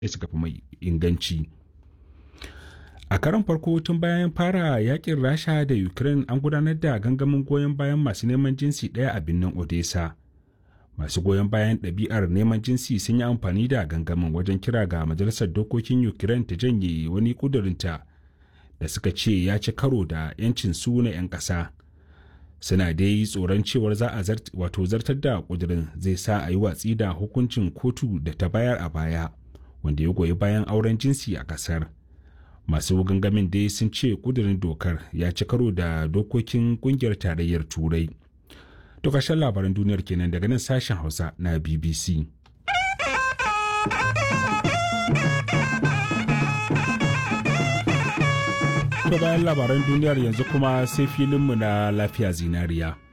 suka fi mai inganci a karon farko tun bayan fara yakin rasha da ukraine an gudanar da gangamin goyon bayan masu neman jinsi ɗaya a birnin odessa masu goyon bayan ɗabi'ar neman jinsi sun yi amfani da gangamin wajen kira ga majalisar dokokin ukraine ta janye wani ƙudurinta da suka ce ya ci karo da 'yancin su na 'yan ƙasa suna dai tsoron cewar za a wato zartar da ƙudurin zai sa a yi watsi da hukuncin kotu da ta bayar a baya wanda ya goyi bayan auren jinsi a ƙasar masu gangamin dai sun ce ƙudurin dokar ya ci karo da dokokin ƙungiyar tarayyar turai To ƙarshen labaran duniyar kenan daga nan sashen Hausa na BBC. To bayan labaran duniyar yanzu kuma sai filinmu na lafiya zinariya.